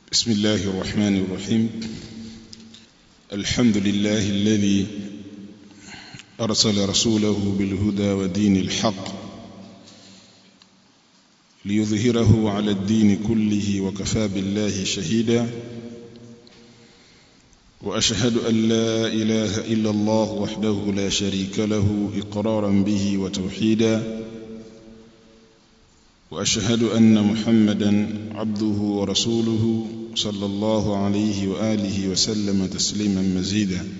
بسم الله الرحمن الرحيم الحمد لله الذي أرسل رسوله بالهدى ودين الحق ليظهره على الدين كله وكفى بالله شهيدا وأشهد أن لا إله إلا الله وحده لا شريك له إقرارا به وتوحيدا واشهد ان محمدا عبده ورسوله صلى الله عليه واله وسلم تسليما مزيدا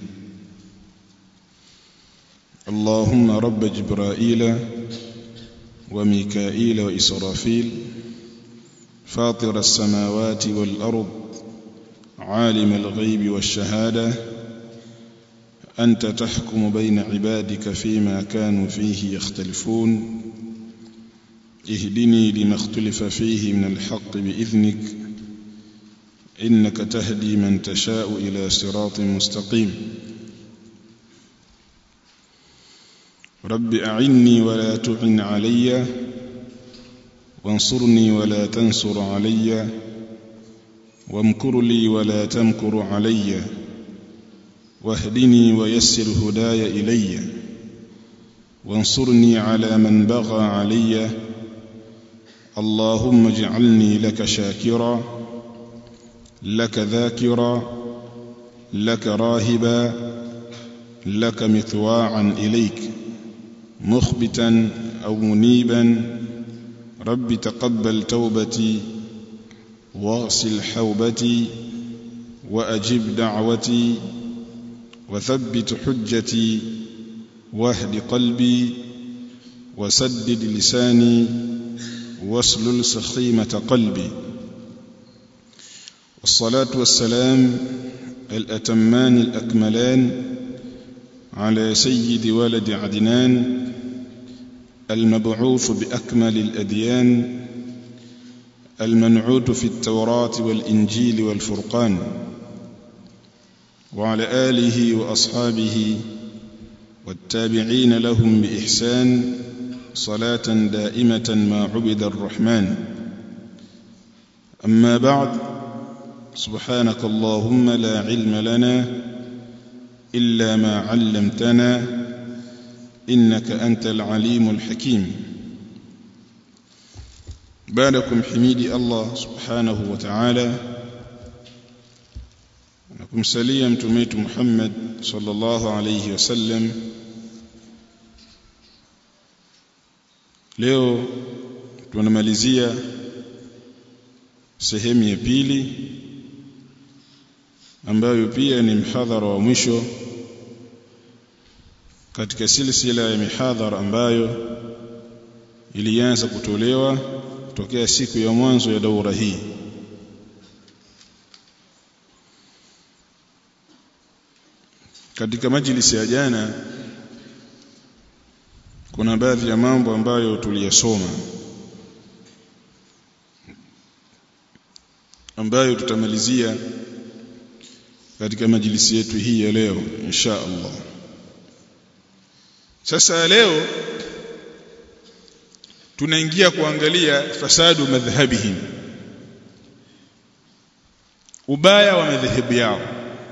اللهم رب جبرائيل وميكائيل واسرافيل فاطر السماوات والارض عالم الغيب والشهاده انت تحكم بين عبادك فيما كانوا فيه يختلفون اهدني لما اختلف فيه من الحق بإذنك إنك تهدي من تشاء إلى صراط مستقيم رب أعني ولا تعن علي وانصرني ولا تنصر علي وامكر لي ولا تمكر علي واهدني ويسر هداي إلي وانصرني على من بغى عليّ اللهم اجعلني لك شاكرا لك ذاكرا لك راهبا لك مثواعا إليك مخبتا أو منيبا رب تقبل توبتي واغسل حوبتي وأجب دعوتي وثبت حجتي واهد قلبي وسدد لساني واسلل سخيمة قلبي والصلاة والسلام الأتمان الأكملان على سيد ولد عدنان المبعوث بأكمل الأديان المنعوت في التوراة والإنجيل والفرقان وعلى آله وأصحابه والتابعين لهم بإحسان صلاة دائمة ما عبد الرحمن أما بعد سبحانك اللهم لا علم لنا إلا ما علمتنا إنك أنت العليم الحكيم بعدكم حميدي الله سبحانه وتعالى نكم سليم تميت محمد صلى الله عليه وسلم leo tunamalizia sehemu ya pili ambayo pia ni mhadhara wa mwisho katika silsila ya mihadhara ambayo ilianza kutolewa tokea siku ya mwanzo ya daura hii katika majlisi ya jana kuna baadhi ya mambo ambayo tuliyasoma ambayo tutamalizia katika majlisi yetu hii ya leo insha Allah sasa leo tunaingia kuangalia fasadu madhhabihim ubaya wa madhehebu yao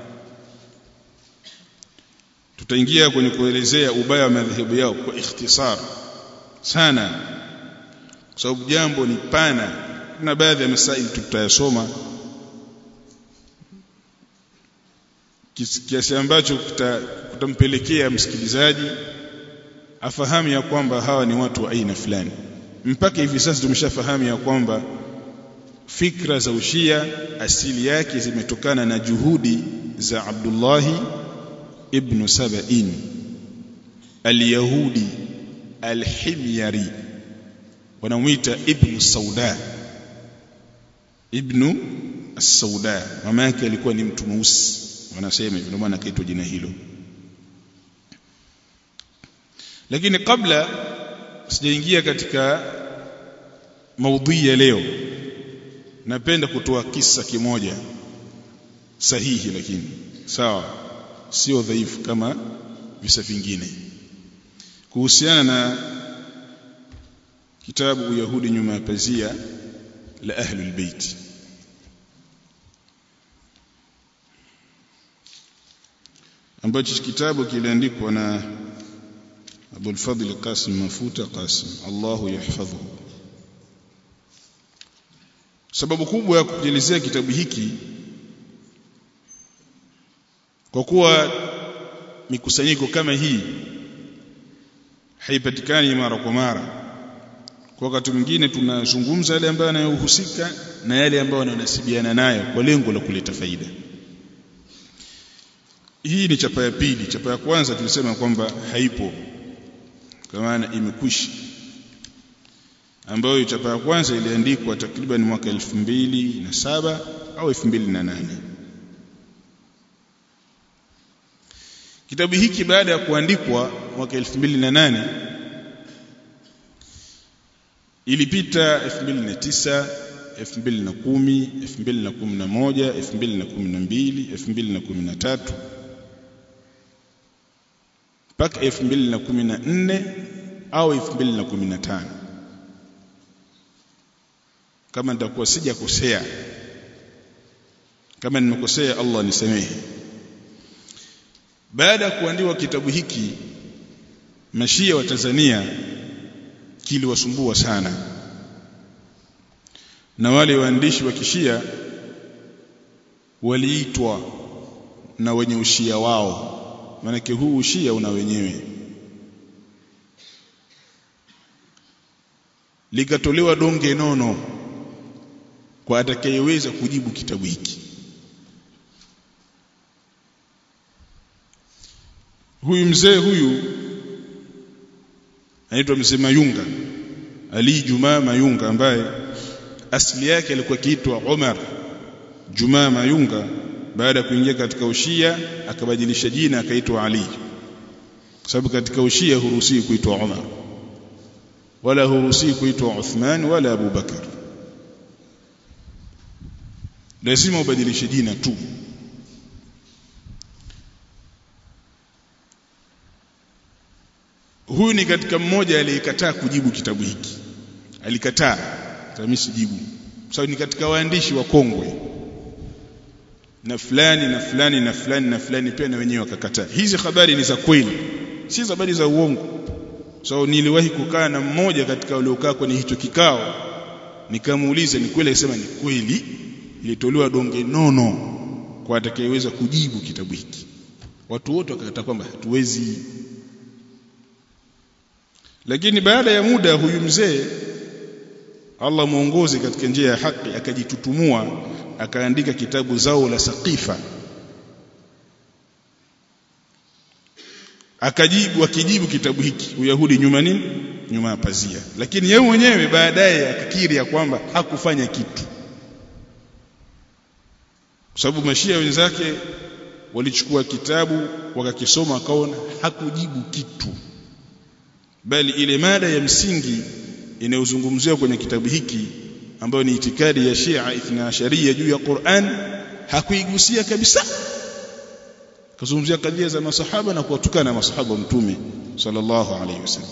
tutaingia kwenye kuelezea ubaya wa madhehebu yao kwa ikhtisar sana kwa sababu jambo ni pana na baadhi ya masaili tutayasoma kiasi ambacho kutampelekea msikilizaji afahamu ya kwamba hawa ni watu wa aina fulani mpaka hivi sasa tumeshafahamu ya kwamba fikra za ushia asili yake zimetokana na juhudi za Abdullahi ibn Saba'in al-Yahudi al-Himyari wanamuita ibn Sauda ibn as-Sauda mama yake alikuwa ni mtu mweusi wanasema hivyo ndio maana akaitwa jina hilo lakini kabla sijaingia katika maudhui ya leo napenda kutoa kisa kimoja sahihi lakini sawa sio dhaifu kama visa vingine kuhusiana na kitabu Uyahudi nyuma ya pazia la Ahlul Bait ambacho kitabu kiliandikwa na Abu al-Fadl Qasim Mafuta Qasim Allahu yahfadhuhu sababu kubwa ya kukielezea kitabu hiki kwa kuwa mikusanyiko kama hii haipatikani mara kwa mara kwa wakati mwingine tunazungumza yale ambayo yanayohusika na yale ambayo yananasibiana nayo kwa lengo la kuleta faida hii ni chapa ya pili chapa ya kwanza tulisema kwamba haipo kwa maana imekwisha ambayo chapa ya kwanza iliandikwa takriban mwaka 2007 au 2008 kitabu hiki baada ya kuandikwa mwaka 2008 ilipita 2009 2010 2011 2012 2013 mpaka 2014 au 2015 kama nitakuwa sijakosea kama nimekosea Allah nisamehe baada ya kuandikwa kitabu hiki mashia wa Tanzania kiliwasumbua sana na wale waandishi wa kishia waliitwa na wenye ushia wao maanake huu ushia una wenyewe likatolewa donge nono kwa atakayeweza kujibu kitabu hiki huyu mzee huyu anaitwa mzee Mayunga Ali Jumaa Mayunga ambaye asili yake alikuwa kiitwa Umar Jumaa Mayunga baada ya kuingia katika ushia akabadilisha jina akaitwa Ali kwa sababu katika ushia huruhusiwi kuitwa Umar wala huruhusiwi kuitwa Uthman wala Abu Bakar lazima ubadilishe jina tu huyu ni katika mmoja aliyekataa kujibu kitabu hiki alikataa mimi sijibu sababu ni katika waandishi wa kongwe na fulani na fulani na fulani na fulani pia na wenyewe wakakataa hizi habari ni za kweli si habari za uongo so niliwahi kukaa na mmoja katika waliokaa kwenye hicho kikao nikamuuliza ni kweli akisema ni kweli ilitolewa donge nono kwa atakayeweza kujibu kitabu hiki watu wote wakakataa kwamba hatuwezi lakini baada ya muda huyu mzee Allah muongoze katika njia ya haki akajitutumua akaandika kitabu zao la saqifa akajibu akijibu kitabu hiki uyahudi nyuma nini nyuma ya pazia lakini yeye mwenyewe baadaye akakiri ya kwamba hakufanya kitu kwa sababu mashia wenzake walichukua kitabu wakakisoma wakaona hakujibu kitu bali ile mada ya msingi inayozungumziwa kwenye kitabu hiki ambayo ni itikadi ya Shia Ithna Asharia juu ya Qur'an hakuigusia kabisa kazungumzia kadhia za masahaba na kuwatukana masahaba wa mtume sallallahu alaihi wasallam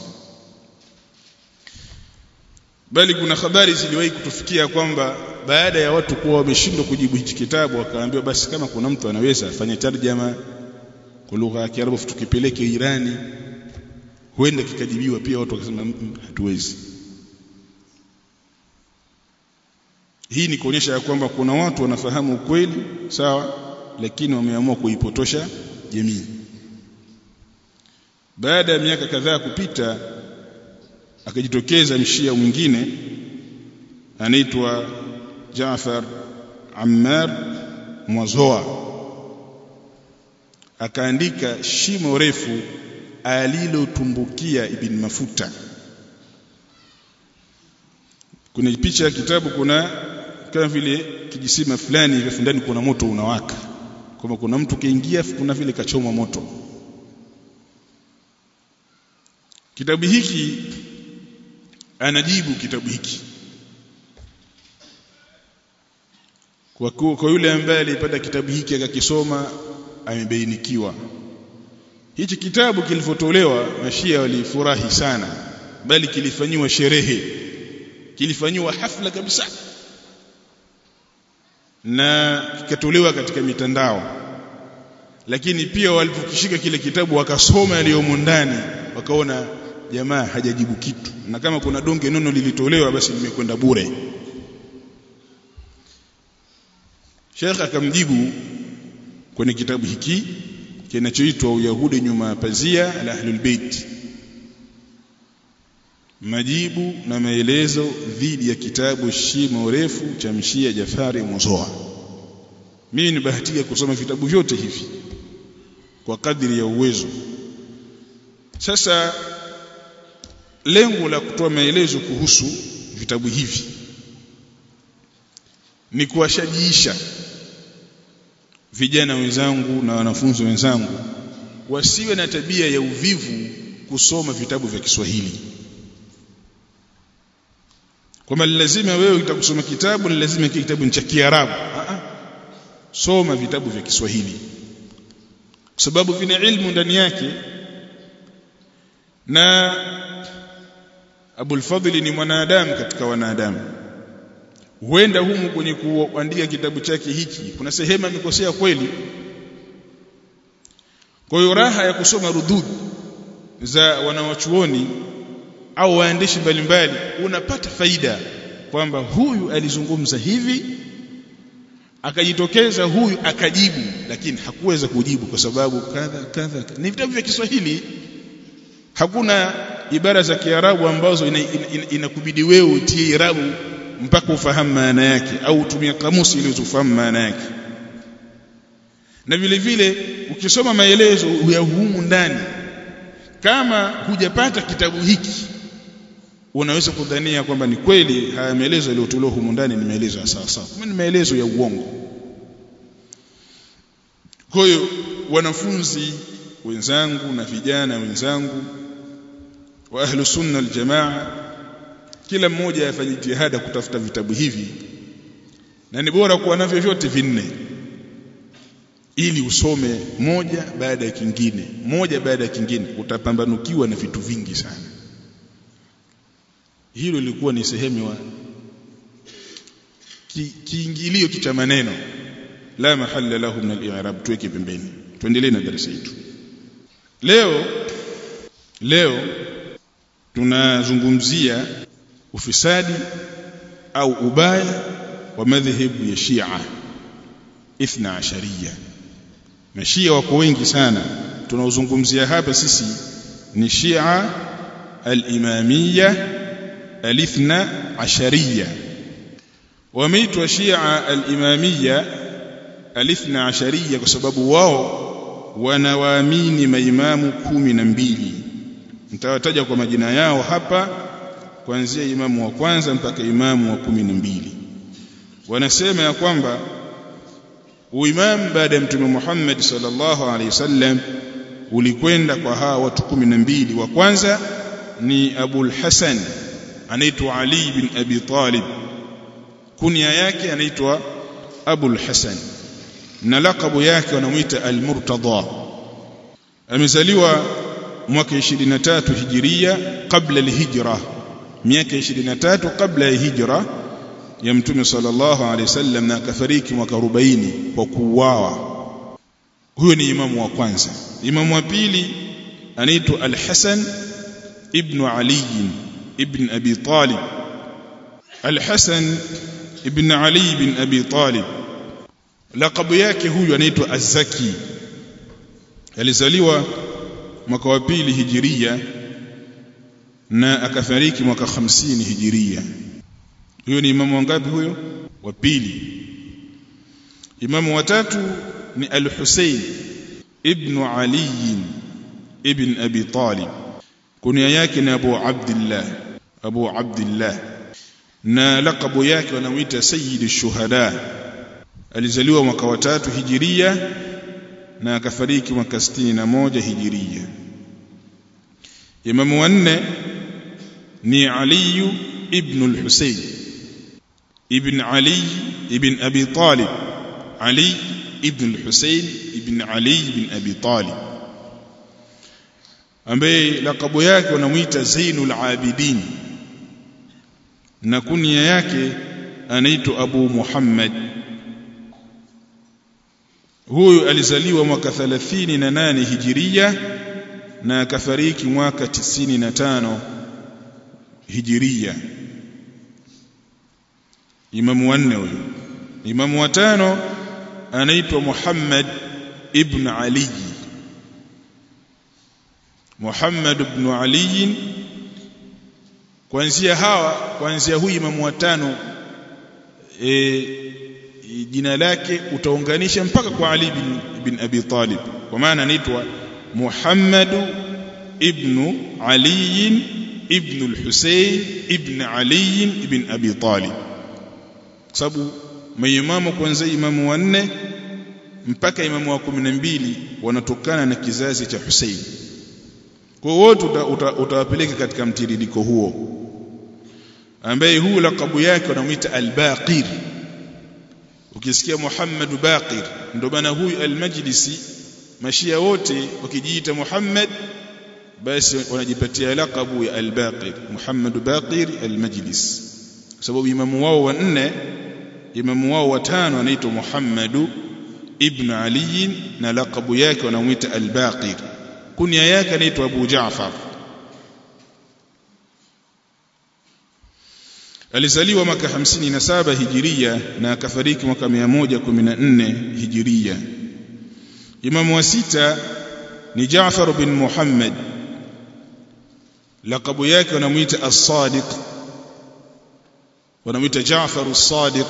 bali kuna habari ziliwahi kutufikia kwamba baada ya watu kuwa wameshindwa kujibu hichi kitabu wakaambiwa basi kama kuna mtu anaweza afanye tarjama kwa lugha ya Kiarabu tukipeleke Irani huenda kikajibiwa pia watu wakasema hatuwezi hii ni kuonyesha ya kwamba kuna watu wanafahamu ukweli sawa lakini wameamua kuipotosha jamii baada ya miaka kadhaa kupita akajitokeza mshia mwingine anaitwa Jaafar Ammar Mwazoa akaandika shimo refu alilotumbukia ibn mafuta kuna picha ya kitabu kuna kama vile kijisima fulani hivi ndani kuna moto unawaka kama kuna mtu kaingia kuna vile kachoma moto kitabu hiki anajibu kitabu hiki kwa, kwa yule ambaye alipata kitabu hiki akakisoma amebainikiwa hichi kitabu kilivyotolewa mashia walifurahi sana bali kilifanyiwa sherehe kilifanyiwa hafla kabisa na kikatolewa katika mitandao lakini pia walipokishika kile kitabu wakasoma yaliyomo ndani wakaona jamaa hajajibu kitu na kama kuna donge nono lilitolewa basi limekwenda bure Sheikh akamjibu kwenye kitabu hiki kinachoitwa Uyahudi nyuma ya pazia la Ahlul Bait majibu na maelezo dhidi ya kitabu shimo refu cha mshia Jafari Muzoa mimi nibahatika kusoma vitabu vyote hivi kwa kadri ya uwezo sasa lengo la kutoa maelezo kuhusu vitabu hivi ni kuwashajiisha vijana wenzangu na wanafunzi wenzangu wasiwe na tabia ya uvivu kusoma vitabu vya Kiswahili kwamba lazima wewe utakusoma kitabu ni lazima kile kitabu ni cha Kiarabu soma vitabu vya Kiswahili kwa sababu vina ilmu ndani yake na Abul Fadhili ni mwanadamu katika wanadamu huenda humu kwenye kuandika kitabu chake hiki kuna sehemu amekosea kweli kwa hiyo raha ya kusoma rudud za wanawachuoni au waandishi mbalimbali unapata faida kwamba huyu alizungumza hivi akajitokeza huyu akajibu lakini hakuweza kujibu kwa sababu kadha kadha ni vitabu vya Kiswahili hakuna ibara za Kiarabu ambazo inakubidi ina, ina wewe utie irabu mpaka ufahamu maana yake au utumie kamusi ili ufahamu maana yake na vile vile ukisoma maelezo ya humu ndani kama hujapata kitabu hiki unaweza kudhania kwamba ni kweli haya maelezo yaliyotolewa humu ndani ni maelezo ya sawa sawa ni maelezo ya uongo kwa hiyo wanafunzi wenzangu na vijana wenzangu wa ahlu sunna aljamaa kila mmoja afanye jihada kutafuta vitabu hivi na ni bora kuwa navyo vyote vinne ili usome moja baada ya kingine moja baada ya kingine utapambanukiwa na vitu vingi sana hilo lilikuwa ni sehemu wa kiingilio ki cha maneno la mahalla lahu min al-i'rab tuweke pembeni tuendelee na darasa yetu leo leo tunazungumzia ufisadi au ubaya wa madhehebu ya Shia ithna ashariya mashia wako wengi sana tunaozungumzia hapa sisi ni Shia al-imamiyya al-ithna ashariya wameitwa Shia al-imamiyya al-ithna ashariya kwa sababu wao wanawaamini maimamu kumi na mbili nitawataja kwa majina yao hapa kuanzia imamu wa kwanza mpaka imamu wa kumi na mbili wanasema ya kwamba uimamu baada ya mtume Muhammad sallallahu alaihi wasallam ulikwenda kwa hawa watu kumi na mbili wa kwanza ni Abul Hasan anaitwa Ali bin Abi Talib kunia yake anaitwa Abul Hasan na lakabu yake wanamuita Al-Murtada amezaliwa mwaka 23 hijiria kabla al-hijra miaka 23 kabla ya hijra ya mtume sallallahu alaihi wasallam na akafariki mwaka 40 kwa kuuawa huyo ni imamu wa kwanza imamu wa pili anaitwa al-Hasan ibn Ali ibn Abi Talib al-Hasan ibn Ali ibn Abi Talib lakabu yake huyu anaitwa Az-Zaki alizaliwa mwaka wa pili hijiria na akafariki mwaka 50 hijiria huyo ni imamu wangapi huyo wa pili imamu wa tatu ni al-Husayn ibn Ali ibn Abi Talib kunia yake ni Abu Abdullah Abu Abdullah na lakabu yake wanamuita Sayyid shuhada alizaliwa mwaka wa tatu hijiria na akafariki mwaka 61 hijiria imamu wa nne ni Ali ibn al-Husayn ibn Ali ibn Abi Talib Ali ibn al-Husayn ibn Ali ibn Abi Talib ambaye lakabu yake wanamuita Zainul Abidin na kunia yake anaitwa Abu Muhammad huyu alizaliwa mwaka 38 hijiria na akafariki mwaka 95 hijiria imamu wanne huyu imamu watano anaitwa Muhammad ibn Ali Muhammad ibn Ali kuanzia hawa kuanzia huyu imamu watano e, jina lake utaunganisha mpaka kwa Ali bin, bin Abi Talib kwa maana anaitwa Muhammad ibn Ali ibn al-Husayn ibn Ali ibn Abi Talib kwa sababu maimamu kuanzia imamu wa nne mpaka imamu wa kumi na mbili wanatokana na kizazi cha Hussein kwa wote utawapeleka uta, katika mtiririko huo ambaye huu lakabu yake wanamuita al-Baqir ukisikia Muhammad Baqir ndio maana huyu al-Majlisi mashia wote wakijiita Muhammad basi wanajipatia lakabu ya al-Baqir Muhammad Baqir al-Majlis kwa sababu imamu wao wa nne imamu wao wa tano anaitwa Muhammad ibn Ali na lakabu yake wanamuita al-Baqir kunya yake anaitwa Abu Jaafar alizaliwa mwaka 57 hijiria na akafariki mwaka 114 hijiria imamu wa sita ni Jaafar bin Muhammad lakabu yake wanamuita as-Sadiq wanamuita Jaafar as-Sadiq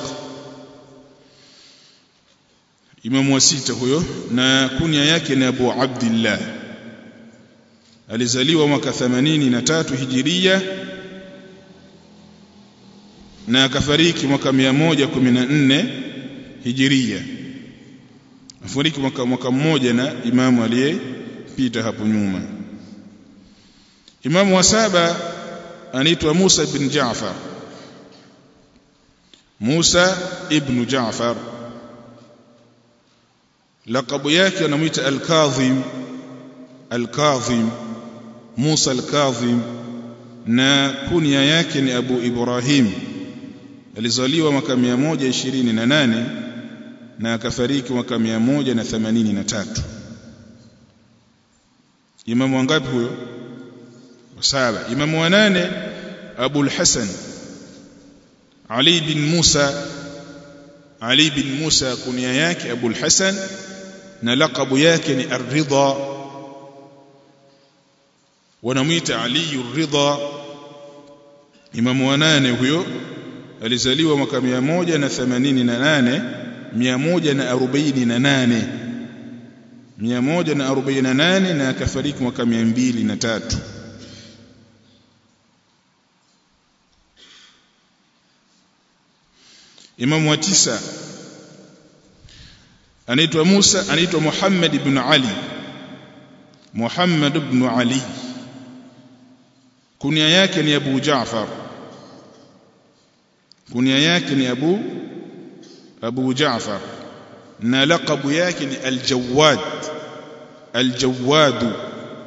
imamu wa sita huyo na kunya yake ni Abu Abdullah alizaliwa mwaka 83 hijiria na akafariki mwaka 114 hijiria afariki mwaka mwaka mmoja na imamu aliyepita hapo nyuma imamu wa saba anaitwa Musa ibn Jaafar Musa ibn Jaafar lakabu yake anamuita al-Kadhim al-Kadhim Musa al-Kadhim na kunya yake ni Abu Ibrahim alizaliwa mwaka 128 na akafariki mwaka 183 imamu wangapi huyo saba imamu wa nane Abu al-Hasan Ali bin Musa Ali bin Musa kunya yake Abu al-Hasan na lakabu yake ni Ar-Ridha wanamwita Ali Ar-Ridha imamu wa nane huyo alizaliwa mwaka 188 148 148 na akafariki mwaka 203 Imamu wa tisa anaitwa Musa anaitwa Muhammad ibn Ali Muhammad ibn Ali kunia yake ni Abu Jaafar kunia yake ni Abu Abu Jaafar na laqabu yake ni Al-Jawad Al-Jawad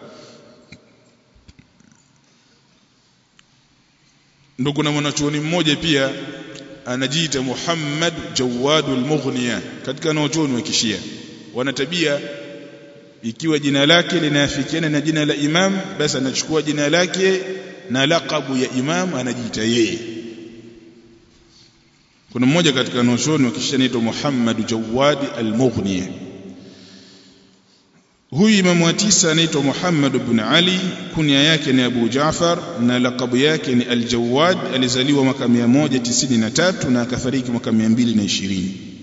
ndio kuna mwanachuoni mmoja pia anajiita Muhammad Jawadul Mughniya katika wanachuoni wa Kishia wana tabia ikiwa jina lake linafikiana na jina la imam basi anachukua jina lake na laqabu ya imam anajiita yeye kuna mmoja katika wanachuoni wa Kishia anaitwa Muhammad Jawad al-Mughniya huyu imamu wa tisa anaitwa Muhammad ibn Ali kunya yake ni Abu Jaafar na lakabu yake ni Al-Jawad alizaliwa mwaka 193 na akafariki mwaka 220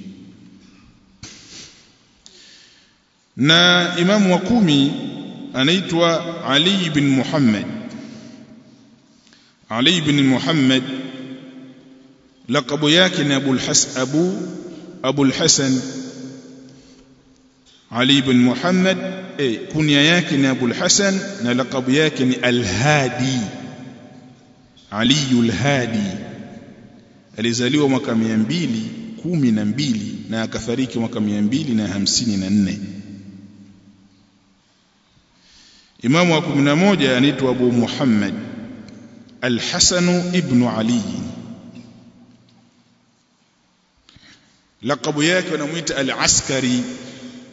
na imamu wa kumi anaitwa Ali ibn Muhammad Ali ibn Muhammad lakabu yake ni Abu al-Hasan Abu Abu al-Hasan Ali ibn Muhammad eh, kunya yake ni Abu al-Hasan na lakabu yake ni Al-Hadi Ali al-Hadi alizaliwa mwaka 212 na akafariki mwaka 254 Imamu wa 11 anaitwa Abu Muhammad Al-Hasan ibn Ali lakabu yake wanamuita Al-Askari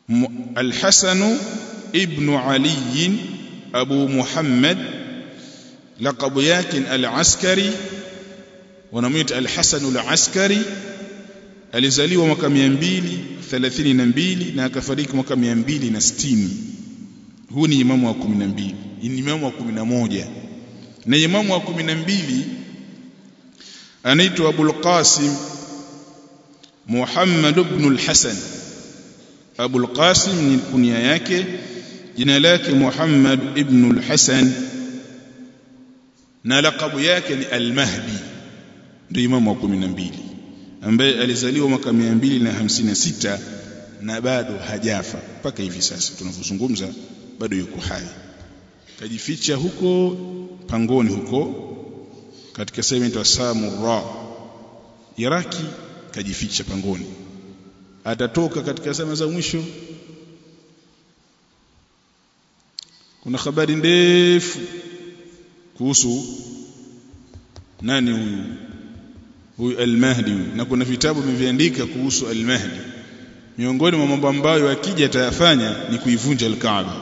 Al-Hasan ibn Ali Abu Muhammad laqabu yake al-Askari wanamuita al-Hasan al-Askari alizaliwa mwaka 232 na akafariki mwaka 260 huu ni imamu wa 12 ni imamu wa 11 na imamu wa 12 anaitwa Abul Qasim Muhammad ibn al-Hasan Abul Qasim ni kunia yake jina lake Muhammad ibn al-Hasan na lakabu yake ni al-Mahdi ndio imamu wa 12 ambaye alizaliwa mwaka 256 na bado hajafa mpaka hivi sasa tunavyozungumza bado yuko hai kajificha huko pangoni huko katika sehemu inaitwa Samurra Iraki kajificha pangoni atatoka katika zama za mwisho kuna habari ndefu kuhusu nani huyu huyu al-Mahdi na kuna vitabu vimeandika kuhusu al-Mahdi miongoni mwa mambo ambayo akija atayafanya ni kuivunja al-Kaaba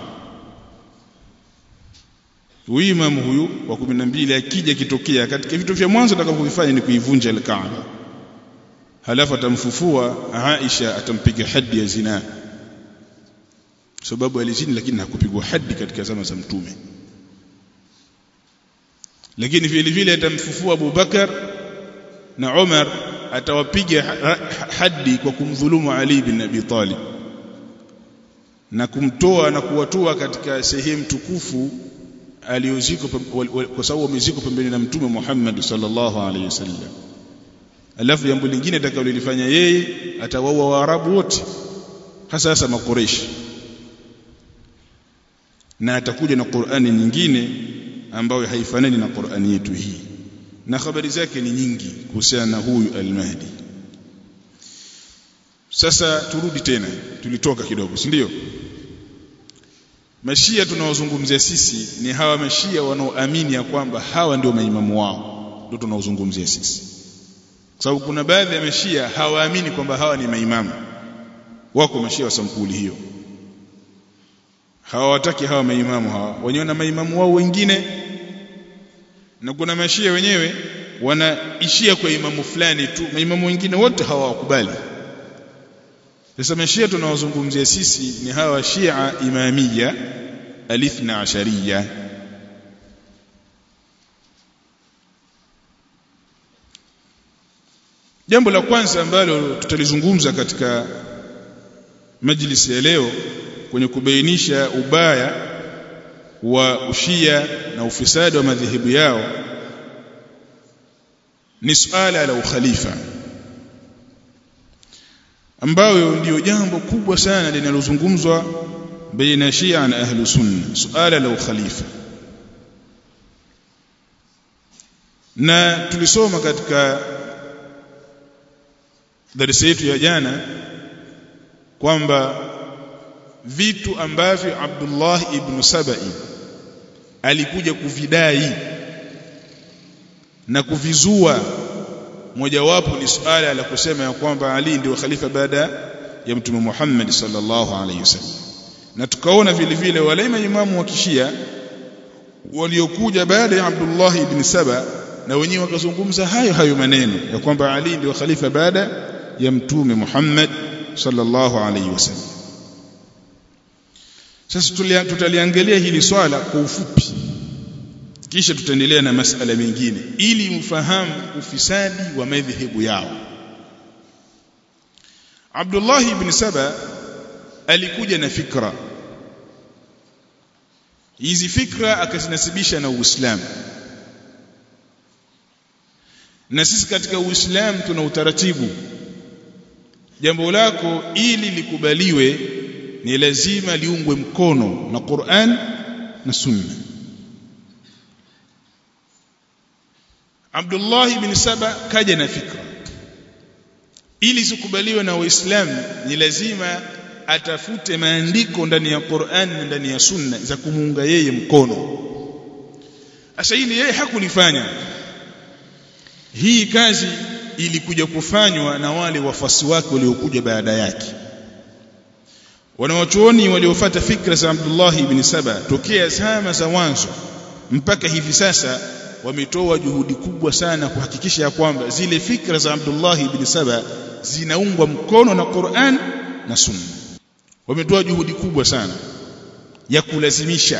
huyu imamu huyu wa 12 akija kitokea katika vitu vya mwanzo atakavyofanya ni kuivunja al-Kaaba halafu atamfufua Aisha atampiga hadi ya zina sababu alizini lakini hakupigwa hadi katika zama za mtume lakini vile vile atamfufua Abu Bakar na Umar atawapiga hadi kwa kumdhulumu Ali bin Abi Talib na kumtoa na kuwatoa katika sehemu tukufu aliyoziko kwa sababu wameziko pembeni na mtume Muhammad sallallahu alaihi wasallam alafu jambo lingine atakalolifanya yeye atawaua waarabu wote hasa hasa makoreshi na atakuja na Qur'ani nyingine ambayo haifanani na Qur'ani yetu hii na habari zake ni nyingi kuhusiana na huyu al-Mahdi sasa turudi tena tulitoka kidogo si ndio mashia tunaozungumzia sisi ni hawa mashia wanaoamini ya kwamba hawa ndio maimamu wao ndio tunaozungumzia sisi kwa sababu kuna baadhi ya mashia hawaamini kwamba hawa ni maimamu wako mashia wa sampuli hiyo hawataki hawa maimamu hawa wenyewe na maimamu wao wengine na kuna mashia wenyewe wanaishia kwa imamu fulani tu maimamu wengine wote hawawakubali sasa mashia tunawazungumzia sisi ni hawa shia imamia alithna ashariya jambo la kwanza ambalo tutalizungumza katika majlisi ya leo kwenye kubainisha ubaya wa ushia na ufisadi wa madhehebu yao ni suala la ukhalifa ambayo ndiyo jambo kubwa sana linalozungumzwa baina shia na ahlu sunna suala la ukhalifa na tulisoma katika darasa yetu ya jana kwamba vitu ambavyo Abdullah ibn Sabai alikuja kuvidai na kuvizua mojawapo ni suala la kusema ya kwamba Ali ndio khalifa baada ya mtume Muhammad sallallahu alaihi wasallam na tukaona vile vile wale maimamu wa kishia waliokuja baada ya Abdullah ibn Saba na wenyewe wakazungumza hayo hayo maneno ya kwamba Ali ndio khalifa baada ya mtume Muhammad sallallahu alaihi wasallam sasa tutaliangalia hili swala kwa ufupi kisha tutaendelea na masala mengine ili mfahamu ufisadi wa madhehebu yao Abdullah ibn Saba alikuja na fikra hizi fikra akazinasibisha na Uislamu na sisi katika Uislamu tuna utaratibu jambo lako ili likubaliwe ni lazima liungwe mkono na Qur'an na Sunna Abdullah ibn Saba kaja na fikra ili zikubaliwe na Waislamu ni lazima atafute maandiko ndani ya Qur'an na ndani ya Sunna za kumuunga yeye mkono Sasa hili yeye hakulifanya hii kazi ilikuja kufanywa na wale wafasi wake waliokuja baada yake wanawachuoni waliofuata fikra za Abdullah ibn Saba tokea zama za mwanzo mpaka hivi sasa wametoa juhudi kubwa sana kuhakikisha ya kwamba zile fikra za Abdullah ibn Saba zinaungwa mkono na Qur'an na Sunna wametoa juhudi kubwa sana ya kulazimisha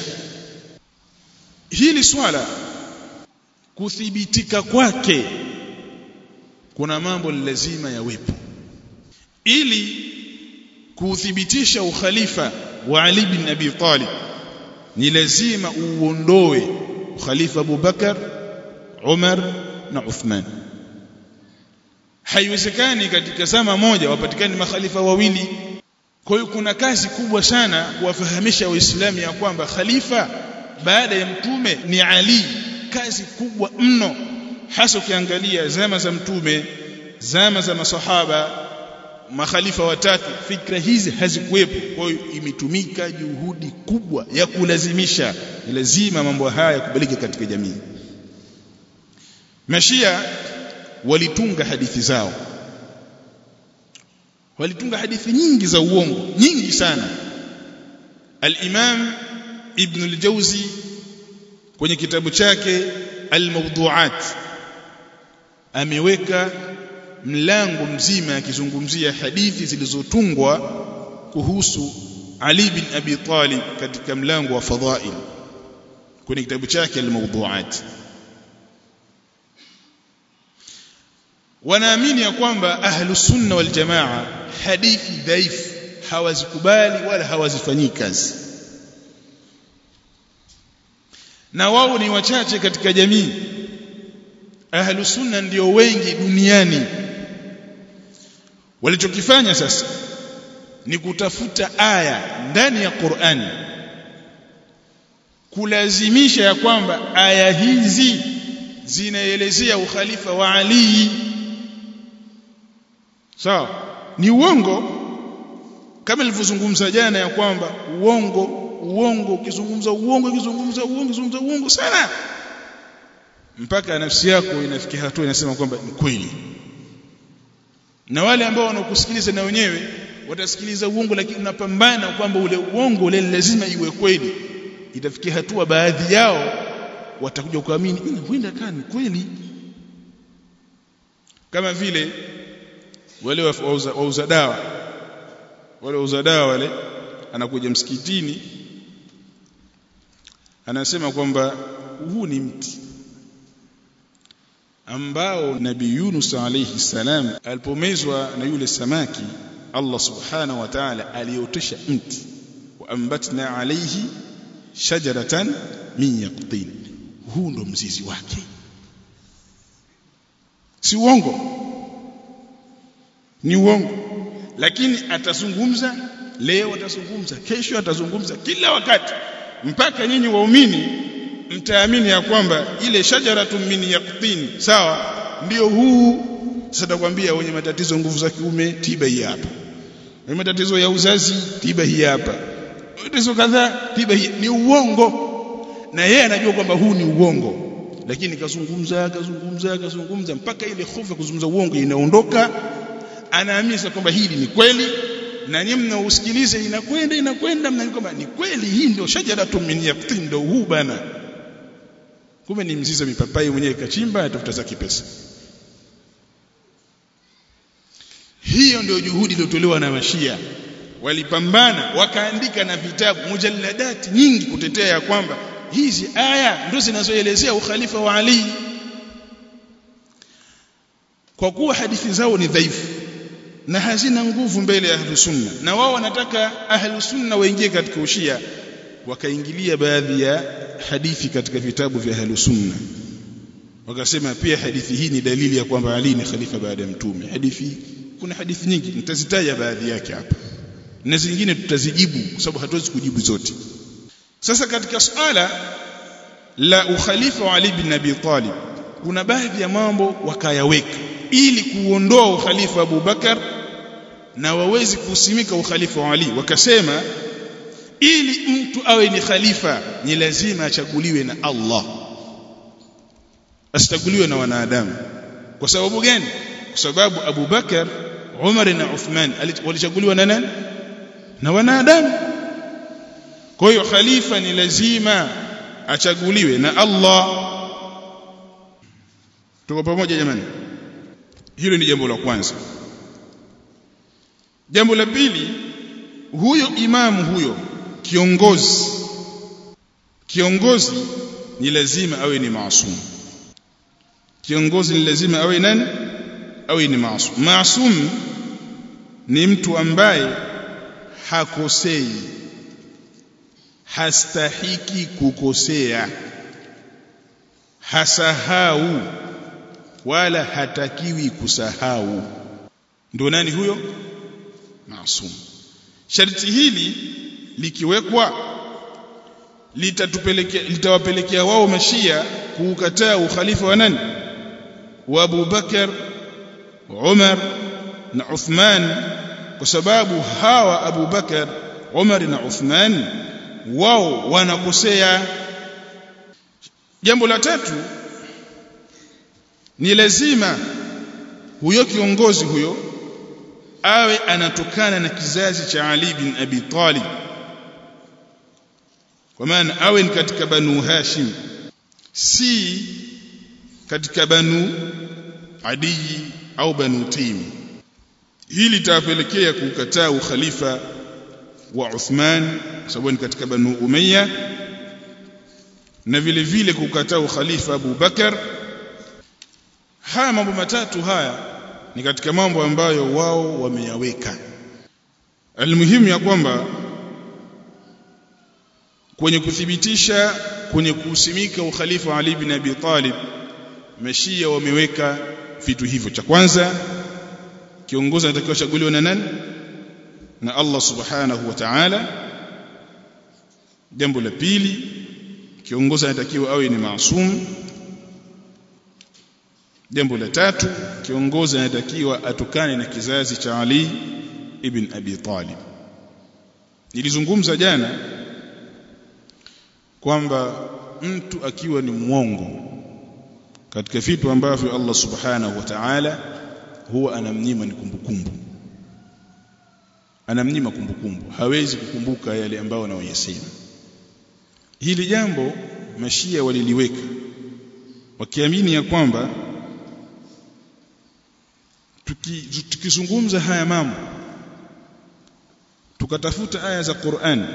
hili swala kuthibitika kwake kuna mambo ni lazima yawepo ili kuuthibitisha ukhalifa wa Ali bin Abi Talib ni lazima uondoe ukhalifa Abu Bakar Umar na Uthman haiwezekani katika zama moja wapatikane makhalifa wawili kwa hiyo kuna kazi kubwa sana kuwafahamisha waislamu ya kwamba khalifa baada ya mtume ni Ali kazi kubwa mno hasa ukiangalia zama za mtume zama za masahaba makhalifa watatu fikra hizi hazikuwepo kwa hiyo imetumika juhudi kubwa ya kulazimisha ni lazima mambo haya yakubalike katika jamii mashia walitunga hadithi zao walitunga hadithi nyingi za uongo nyingi sana al-Imam Ibn al-Jawzi kwenye kitabu chake al-Mawdu'at ameweka mlango mzima akizungumzia hadithi zilizotungwa kuhusu Ali bin Abi Talib katika mlango wa fadhail kwenye kitabu chake al-Mawdu'at wanaamini ya kwamba ahlus sunna wal jamaa hadithi dhaifu hawazikubali wala hawazifanyii kazi na wao ni wachache katika jamii ahlus sunna ndio wengi duniani walichokifanya sasa ni kutafuta aya ndani ya Qur'ani kulazimisha ya kwamba aya hizi zinaelezea ukhalifa wa Ali sawa so, ni uongo kama nilivyozungumza jana ya kwamba uongo uongo ukizungumza uongo ukizungumza uongo ukizungumza uongo sana mpaka nafsi yako inafikia hatua inasema kwamba ni kweli na wale ambao wanakusikiliza na wenyewe watasikiliza uongo lakini unapambana kwamba ule uongo ule lazima iwe kweli itafikia hatua baadhi yao watakuja kuamini huenda kani kweli kama vile wale wauza, wauza dawa wale wauza dawa wale anakuja msikitini anasema kwamba huu ni mti ambao nabii Yunus alayhi salam alipomezwa na yule samaki Allah subhanahu wa ta'ala aliotesha mti wa ambatna alayhi shajaratan min yaqtin huu ndo mzizi wake si uongo ni uongo lakini atazungumza leo atazungumza kesho atazungumza kila wakati mpaka nyinyi waumini mtaamini ya kwamba ile shajaratu min yaqtin sawa ndio huu sasa takwambia wenye matatizo nguvu za kiume tiba hii hapa wenye matatizo ya uzazi tiba hii hapa matatizo kadhaa tiba hii ni uongo na yeye anajua kwamba huu ni uongo lakini kazungumza kazungumza kazungumza mpaka ile hofu ya kuzungumza uongo inaondoka anaamini kwamba hili ni kweli na nyinyi mnausikiliza inakwenda inakwenda mnaamini kwamba ni kweli hii ndio shajaratu min yaqtin ndio huu bana kumbe ni mzizi wa mipapai mwenyewe kachimba atafuta zake pesa hiyo ndio juhudi iliyotolewa na mashia walipambana wakaandika na vitabu mujalladati nyingi kutetea ya kwamba hizi aya ndio zinazoelezea ukhalifa wa Ali kwa kuwa hadithi zao ni dhaifu na hazina nguvu mbele ya ahlus sunna na wao wanataka ahlus sunna waingie katika ushia wakaingilia baadhi ya hadithi katika vitabu vya ahlus sunna wakasema pia hadithi hii ni dalili ya kwamba Ali ni khalifa baada ya mtume hadithi kuna hadithi nyingi nitazitaja baadhi yake hapa na zingine tutazijibu kwa sababu hatuwezi kujibu zote sasa katika suala la ukhalifa wa Ali bin Abi Talib kuna baadhi ya mambo wakayaweka ili kuondoa ukhalifa wa Abu Bakar na wawezi kusimika ukhalifa wa Ali wakasema ili mtu awe ni khalifa ni lazima achaguliwe na Allah asichaguliwe na wanadamu kwa sababu gani kwa sababu Abu Bakar Umar na Uthman walichaguliwa na nani na wanadamu kwa hiyo khalifa ni lazima achaguliwe na Allah tuko pamoja jamani hilo ni jambo la kwanza jambo la pili huyo imamu huyo kiongozi kiongozi ni lazima awe ni maasum kiongozi ni lazima awe nani awe ni maasum maasum ni mtu ambaye hakosei hastahiki kukosea hasahau wala hatakiwi kusahau ndio nani huyo maasum sharti hili likiwekwa litatupelekea litawapelekea wao mashia kuukataa ukhalifa wa nani wa Abu Bakar Umar na Uthman kwa sababu hawa Abu Bakar Umar na Uthman wao wanakosea jambo la tatu ni lazima huyo kiongozi huyo awe anatokana na kizazi cha Ali bin Abi Talib kwa maana awe ni katika banu Hashim si katika banu Adi au banu Taym hili litapelekea kukataa ukhalifa wa Uthman sababu ni katika banu Umayya na vile vile kukataa ukhalifa Abu Bakar haya mambo matatu haya ni katika mambo ambayo wao wameyaweka almuhimu ya kwamba kwenye kuthibitisha kwenye kuusimika ukhalifa wa Ali bin Abi Talib mashia wameweka vitu hivyo cha kwanza kiongozi anatakiwa chaguliwe na nani na Allah subhanahu wa ta'ala jambo la pili kiongozi anatakiwa awe ni maasum jambo la tatu kiongozi anatakiwa atukane na kizazi cha Ali ibn Abi Talib nilizungumza jana kwamba mtu akiwa ni mwongo katika vitu ambavyo Allah subhanahu wa ta'ala huwa anamnyima ni kumbukumbu anamnyima kumbukumbu hawezi kukumbuka yale ambayo anayoyasema hili jambo mashia waliliweka wakiamini ya kwamba tukizungumza haya mambo tukatafuta aya za Qur'an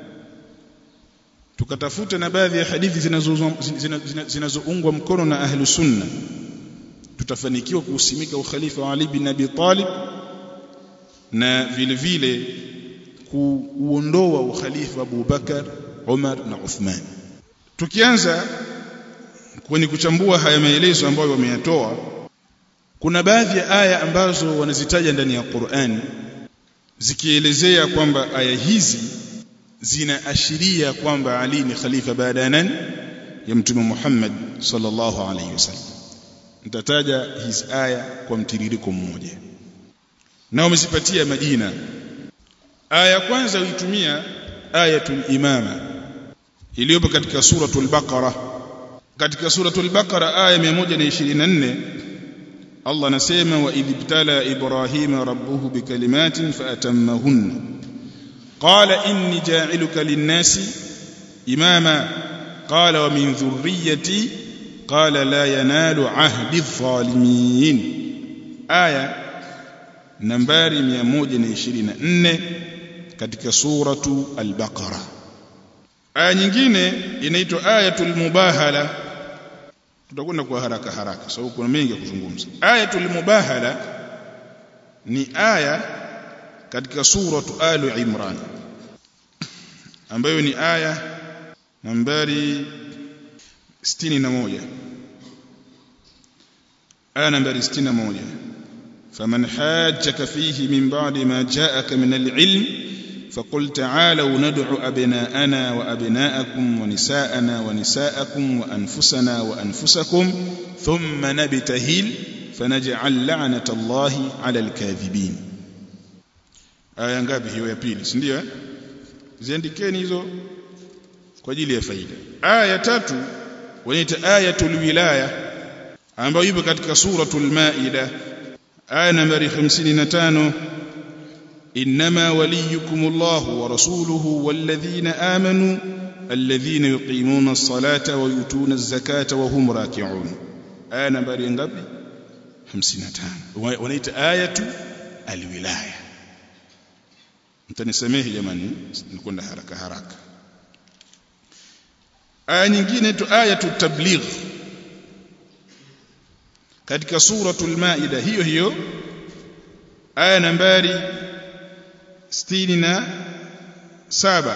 tukatafuta na baadhi ya hadithi zinazoungwa mkono na ahlu sunna tutafanikiwa kuusimika ukhalifa wa Ali bin Abi Talib na vile vile kuuondoa ukhalifa Abu Bakar Umar na Uthman tukianza kwenye kuchambua haya maelezo ambayo wameyatoa kuna baadhi ya aya ambazo wanazitaja ndani ya Qur'an zikielezea kwamba aya hizi zinaashiria kwamba Ali ni khalifa baada ya nani ya mtume Muhammad sallallahu alaihi wasallam nitataja hizi aya kwa mtiririko mmoja na wamezipatia majina aya ya kwanza uitumia ayatul imama iliyopo katika suratul baqara katika suratul baqara aya 124 Allah anasema wa idibtala ibrahima rabbuhu bikalimatin faatammahunna qala inni ja'iluka lin-nasi imama qala wa min dhurriyyati qala la yanalu ahdi adh-dhalimin aya nambari 124 katika suratu al-baqara aya nyingine inaitwa ayatul mubahala tutakwenda kwa haraka haraka sababu kuna mengi ya kuzungumza ayatul mubahala ni aya katika suratu alu imran ambayo ni aya nambari 61 aya nambari 61 faman hajjaka fihi min ba'di ma ja'aka min al-ilm فقل تعالوا ندعو أبناءنا وأبناءكم ونساءنا ونساءكم وأنفسنا وأنفسكم ثم نبتهل فنجعل لعنة الله على الكاذبين aya ngapi hiyo ya pili si ndio ziandikeni hizo kwa ajili ya faida aya ya tatu wanaita ayatul wilaya ambayo ipo katika suratul maida aya nambari 55 إنما وليكم الله ورسوله والذين آمنوا الذين يقيمون الصلاة ويؤتون الزكاة وهم راكعون آية نمبر ngapi 55 wanaita ayatu alwilaya mtanisamehe jamani nikwenda haraka haraka aya nyingine tu ayatu tabligh katika suratul maida hiyo hiyo aya nambari 67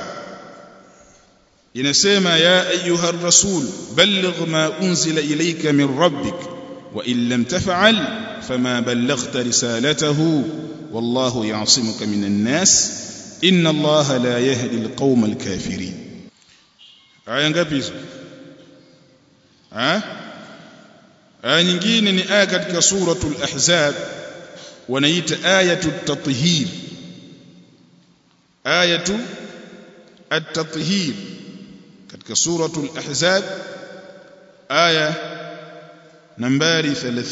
inasema ya ayuha rasul balligh ma unzila ilayka min rabbik wa in lam taf'al fama ballaghta risalatahu wallahu ya'simuka minan nas inna allaha la yahdi alqawma alkafirin aya ngapi hizo ha aya nyingine ni aya katika suratul ahzab wanaita ayatu tathhir ayatu at-tathhir katika suratul ahzab aya nambari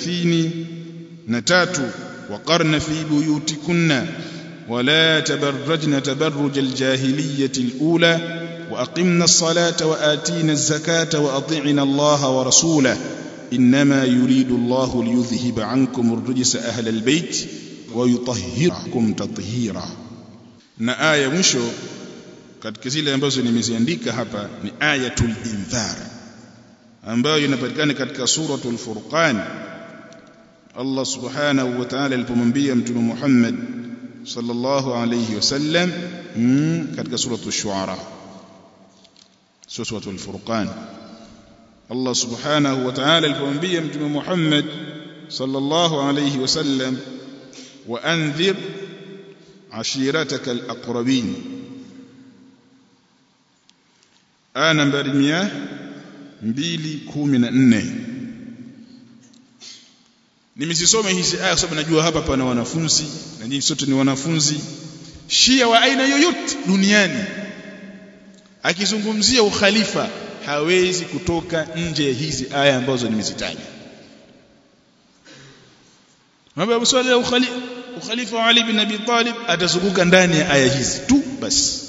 33 وقرن في بيوتكن ولا تبرجن تبرج الجاهلية الأولى وأقمنا الصلاة وآتينا الزكاة وأطعنا الله ورسوله إنما يريد الله ليذهب عنكم الرجس أهل البيت ويطهركم تطهيرا na aya mwisho katika zile ambazo nimeziandika hapa ni ayatul indhar ambayo inapatikana katika suratul furqan Allah subhanahu wa ta'ala alipomwambia mtume Muhammad sallallahu alayhi wasallam katika suratul shuara suratul furqan Allah subhanahu wa ta'ala alipomwambia mtume Muhammad sallallahu alayhi wasallam wa anzir ashirataka alaqrabin aya nambari 214 nimesisoma hizi aya kwa sababu najua hapa pana wanafunzi na nyinyi sote ni wanafunzi shia wa aina yoyote duniani akizungumzia ukhalifa hawezi kutoka nje ya hizi aya ambazo nimezitaja mambo swala ya ukhalifa ukhalifa wa Ali bin Abi Talib atazunguka ndani ya aya hizi tu basi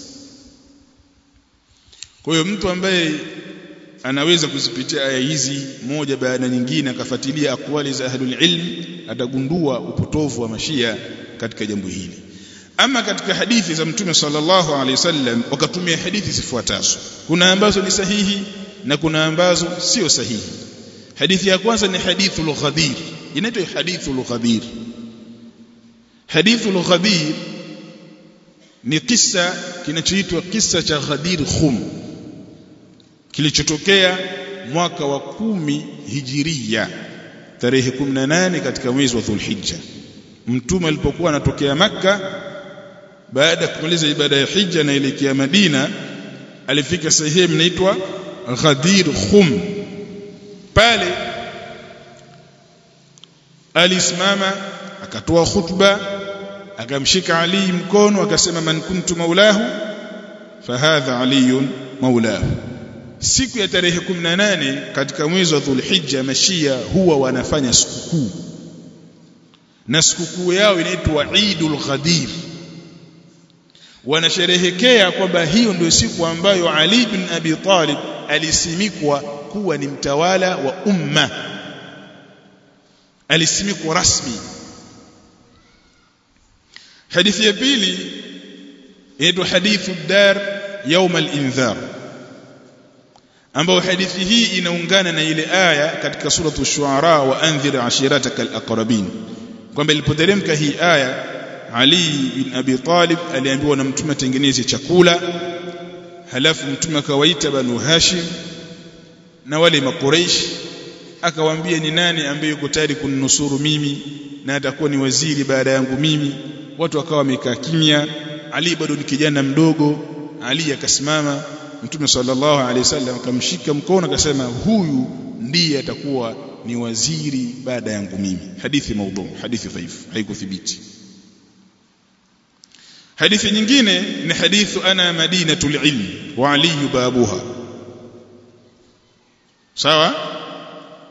kwa hiyo mtu ambaye anaweza kuzipitia aya hizi moja baada nyingine akafuatilia akwali za ahlul ilm atagundua upotovu wa mashia katika jambo hili ama katika hadithi za mtume sallallahu alaihi wasallam wakatumia hadithi zifuatazo kuna ambazo ni sahihi na kuna ambazo sio sahihi hadithi ya kwanza ni hadithul ghadir inaitwa hadithul ghadir hadithul ghadir ni kisa kinachoitwa kisa cha Ghadir Khum kilichotokea mwaka wa kumi hijiria tarehe 18 katika mwezi wa Dhulhijja mtume alipokuwa anatokea maka baada ya kumaliza ibada ya hija na elekea Madina alifika sehemu inaitwa Ghadir Khum pale alisimama akatoa khutba akamshika Ali mkono akasema man kuntu maulahu fahadha aliyun maulahu siku ya tarehe 18 katika mwezi wa Dhulhijja mashia huwa wanafanya sikukuu na sikukuu yao inaitwa Eidul Ghadir wanasherehekea kwamba hiyo ndio siku ambayo Ali bin Abi Talib alisimikwa kuwa ni mtawala wa umma alisimikwa rasmi hadithi ya pili inaitwa hadithu dar يوم الانذار ambayo hadithi hii inaungana na ile aya katika suratu shuara wa anzir ashirataka alaqrabin kwamba ilipoteremka hii aya Ali bin Abi Talib aliambiwa na mtume atengeneze chakula halafu mtume akawaita banu Hashim na wale makureish akawaambia ni nani ambaye yuko tayari kuninusuru mimi na atakuwa ni waziri baada yangu mimi watu wakawa wamekaa kimya Ali bado ni kijana mdogo Ali akasimama Mtume sallallahu alaihi wasallam akamshika mkono akasema huyu ndiye atakuwa ni waziri baada yangu mimi hadithi maudhu hadithi dhaifu haikuthibiti hadithi nyingine ni hadithu ana madinatul ilm wa ali babuha sawa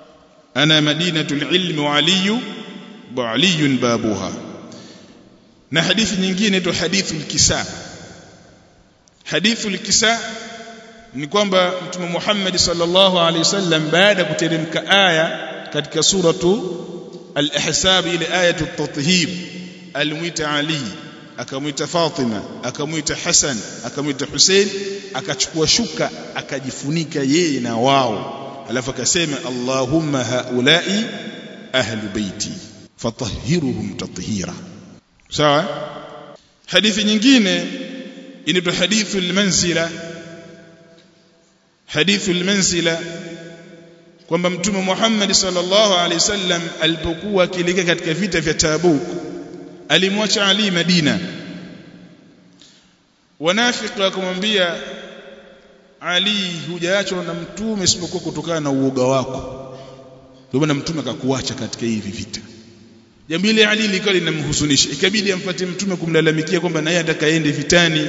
ana madinatul ilm wa ali wa ali babuha na hadithi nyingine inaitwa hadithu al-kisa hadithu al-kisa ni kwamba mtume Muhammad sallallahu alaihi wasallam baada kuteremka aya katika suratu al-ahzab ile ayatu at-tathhir alimwita Ali akamwita Fatima akamwita Hassan akamwita Hussein akachukua shuka akajifunika yeye na wao alafu akasema Allahumma haulai ahlu baiti fatahhiruhum tathhira sawa hadithi nyingine inaitwa hadithu al-manzila hadithu al-manzila kwamba mtume Muhammad sallallahu alaihi wasallam alipokuwa akielekea katika vita vya Tabuk alimwacha Ali Madina wanafiki wakamwambia Ali hujaachwa na mtume isipokuwa kutokana na uoga wako ndio maana mtume akakuacha katika hivi vita jambo hili Ali likawa linamhuzunisha ikabidi amfuate mtume kumlalamikia kwamba naye atakaende vitani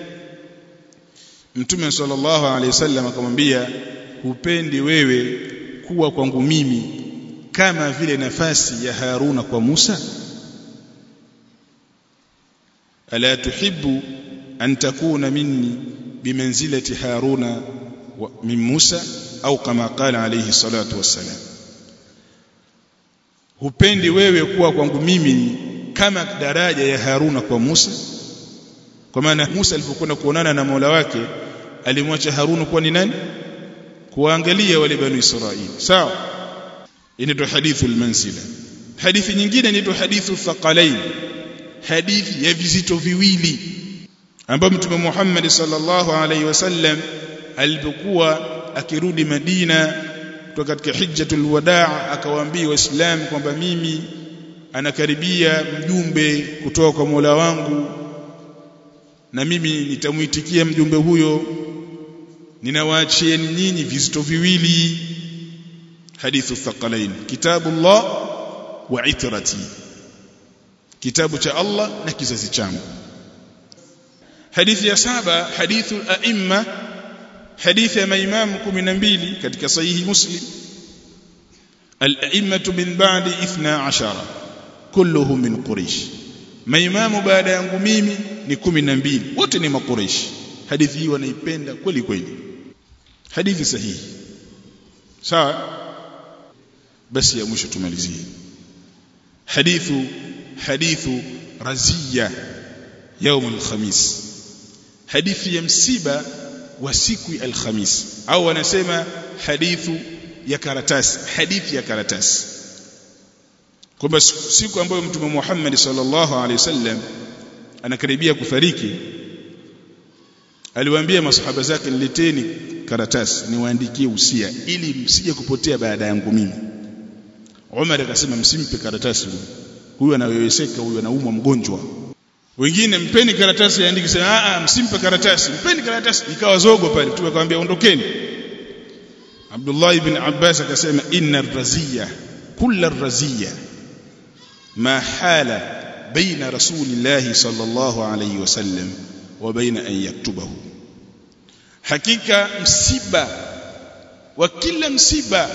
mtume sallallahu alaihi wasallam akamwambia hupendi wewe kuwa kwangu mimi kama vile nafasi ya Haruna kwa Musa ala tuhibbu an takuna minni bimanzilati Haruna min Musa au kama qala alayhi salatu wassalam hupendi wewe kuwa kwangu mimi kama daraja ya Haruna kwa Musa kwa maana Musa alipokwenda kuonana na Mola wake alimwacha Haruna kuwa ni nani kuangalia wale bani Israili sawa inaitwa hadithu al-manzila hadithi nyingine inaitwa hadithu thaqalain hadithi ya vizito viwili ambapo mtume Muhammad sallallahu alaihi wasallam alipokuwa akirudi Madina kutoka katika hijjatul wadaa akawaambia waislamu kwamba mimi anakaribia mjumbe kutoka kwa Mola wangu na mimi nitamuitikia mjumbe huyo ninawaachieni nyinyi vizito viwili hadithu thaqalain kitabullah wa itrati kitabu cha Allah na kizazi changu hadithi ya saba hadithu aimma hadithi ya maimamu 12 katika sahihi muslim al-a'immatu min ba'di 12 kulluhum min quraish maimamu baada yangu mimi ni 12 wote ni makuraish hadithi hii wanaipenda kweli kweli hadithi sahihi sawa basi ya mwisho tumalizie hadithu hadithu razia يوم الخميس hadithi ya msiba wa siku ya alhamis au wanasema hadithu ya karatasi hadithi ya karatasi kwamba siku ambayo mtume Muhammad sallallahu alaihi wasallam anakaribia kufariki aliwaambia masahaba zake nileteni karatasi niwaandikie usia ili msije kupotea baada yangu mimi Umar akasema msimpe karatasi huyu huyu anaweweseka huyu anaumwa mgonjwa wengine mpeni karatasi yaandike sema a msimpe karatasi mpeni karatasi ikawa zogo pale mtume akamwambia ondokeni Abdullah ibn Abbas akasema inna raziya kulla raziya ma hala baina rasulillahi sallallahu alayhi wasallam wa baina an yaktubahu hakika msiba wa kila msiba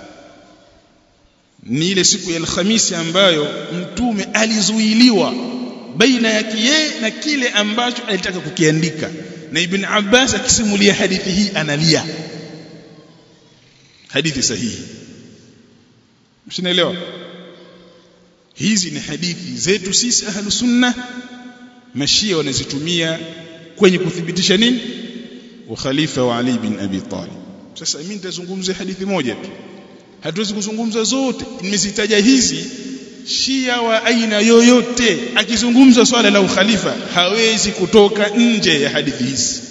ni ile siku ya alhamisi ambayo mtume alizuiliwa baina yake yeye na kile ambacho alitaka kukiandika na ibn Abbas akisimulia hadithi hii analia hadithi sahihi mshinaelewa hizi ni hadithi zetu sisi ahlu sunna mashia wanazitumia kwenye kuthibitisha nini ukhalifa wa Ali bin Abi Talib sasa mimi nitazungumzia hadithi moja tu hatuwezi kuzungumza zote nimezitaja hizi shia wa aina yoyote akizungumza swala la ukhalifa hawezi kutoka nje ya hadithi hizi